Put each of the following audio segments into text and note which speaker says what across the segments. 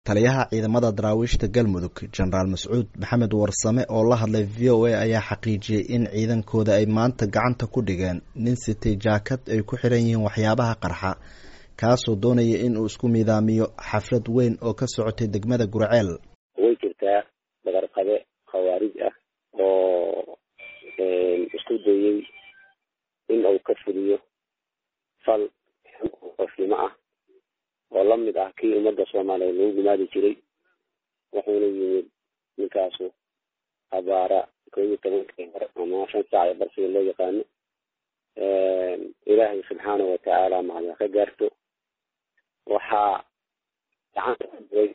Speaker 1: taliyaha ciidamada daraawiishta galmudug jenaraal mascuud maxamed warsame oo la hadlay v o a ayaa xaqiijiyey in ciidankooda ay maanta gacanta ku dhigeen nin sitay jaakad ay ku xiran yihiin waxyaabaha qarxa kaasoo doonaya in uu isku miidaamiyo xaflad weyn oo ka socotay degmada gurceel
Speaker 2: way jirtaa dagarqabe khawaarij ah oo isku dayey in uu ka fuliyo fal qofnimo ah oo lamid ah kii ummadda soomaaliyeed lagu gumaadi jiray wuxuuna yimid ninkaasu abaara koo iyo tobankii hore ama shan saac ee barsiga loo yaqaano ilaahay subxaana watacaala macda ka gaarto waxaa gacanta ku diray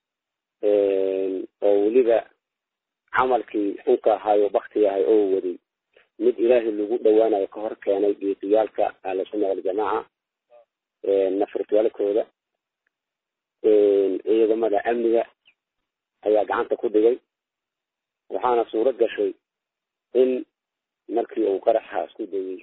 Speaker 2: oo weliba camalkii xunka ahaayo baktiga ahay oo waday mid ilaahay lagu dhawaanayo ka hor keenay geesiyaalka ahlusunna waljamaaca nafirtiyaalkooda ciidamada amniga ayaa gacanta ku dhigay waxaana suuro gashay in markii uu qaraxa isku dayey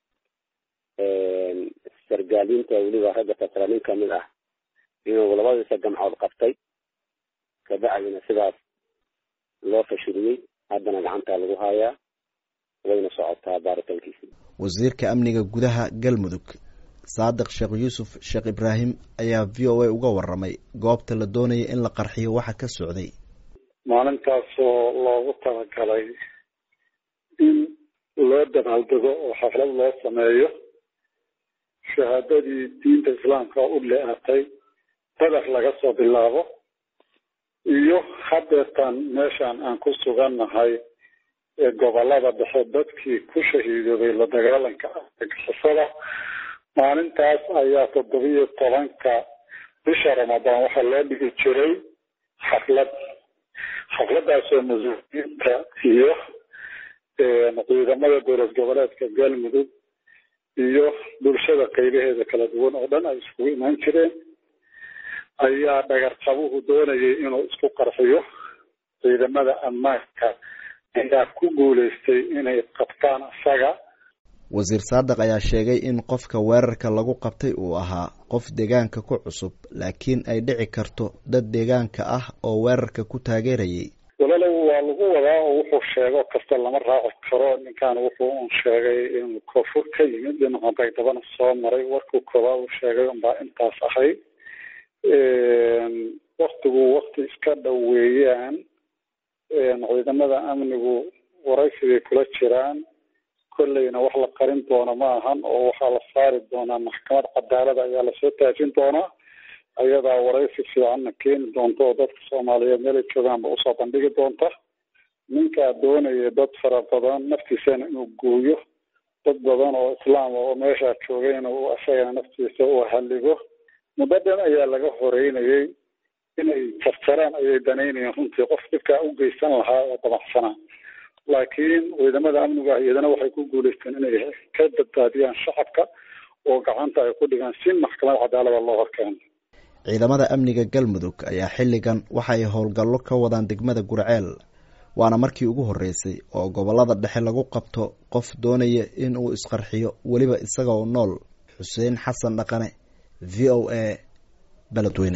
Speaker 2: sargaaliinta weliba ragga tasra nin kamid ah inuu labadiisa gamcood qabtay kabacdina sidaas loo fashiliyey haddana gacantaa lagu hayaa wayna socotaa baaritaankiisi
Speaker 1: wasiirka amniga gudaha galmudug saadiq sheekh yuusuf sheekh ibraahim ayaa v o a uga waramay goobta la doonaya in la qarxiyo waxa ka socday
Speaker 3: maalintaasoo loogu talagalay in loo dabaaldego oo xaflad loo sameeyo shahaadadii diinta islaamka u le-atay badax laga soo bilaabo iyo hadeertaan meeshaan aan ku sugannahay ee gobolada dhexe dadkii ku shahiidoobay la dagaalanka argagixisada maalintaas ayaa toddobiyo tobanka bisha ramadaan waxaa loo dhigi jiray xaflad xafladaasoo mas-uuliyiinta iyo ciidamada dowlad goboleedka galmudug iyo bulshada qaybaheeda kala duwan oo dhan ay iskugu imaan jireen ayaa dhagarqabuhu doonayay inuu isku qarxiyo ciidamada ammaanka ayaa ku guuleystay inay qabtaan isaga
Speaker 1: wasiir saadiq ayaa sheegay in qofka weerarka lagu qabtay uu ahaa qof deegaanka ku cusub laakiin ay dhici karto dad deegaanka ah oo weerarka ku taageerayay
Speaker 3: walaalow waa lagu wadaa oo wuxuu sheego kasta lama raaci karo ninkan wuxuu un sheegay inuu koonfur ka yimid dhinaca baydabana soo maray warkuu koobaad uu sheegay unbaa intaas ahayd waktigu wakti iska dhow weeyaan ciidamada amnigu waraysigay kula jiraan kolleyna wax la qarin doono ma ahan oo waxaa la saari doonaa maxkamad cadaalada ayaa lasoo taajin doonaa ayadaa waraysi fiicanna keeni doonta oo dadka soomaaliyeed meelay joogaanba usoo bandhigi doonta ninkaa doonaya dad fara badan naftiisana inuu gooyo dad badan oo islaam oo meeshaa joogayna uu isagana naftiisa uu halligo muddo dhan ayaa laga horeynayay inay jarjaraan ayay danaynayeen runtii qof dhibkaa u geysan lahaa oo dabacsanaa laakiin ciidamada amnigu ah iyadana waxay ku guuleysteen inay ka badbaadiyaan shacabka oo gacanta ay ku dhigaan si maxkamad cadaalada loo horkeeno
Speaker 1: ciidamada amniga galmudug ayaa xilligan waxa ay howlgallo ka wadaan degmada gurceel waana markii ugu horreysay oo gobollada dhexe lagu qabto qof doonaya in uu isqarxiyo weliba isaga oo nool xuseen xasan dhaqane v o a beledweyne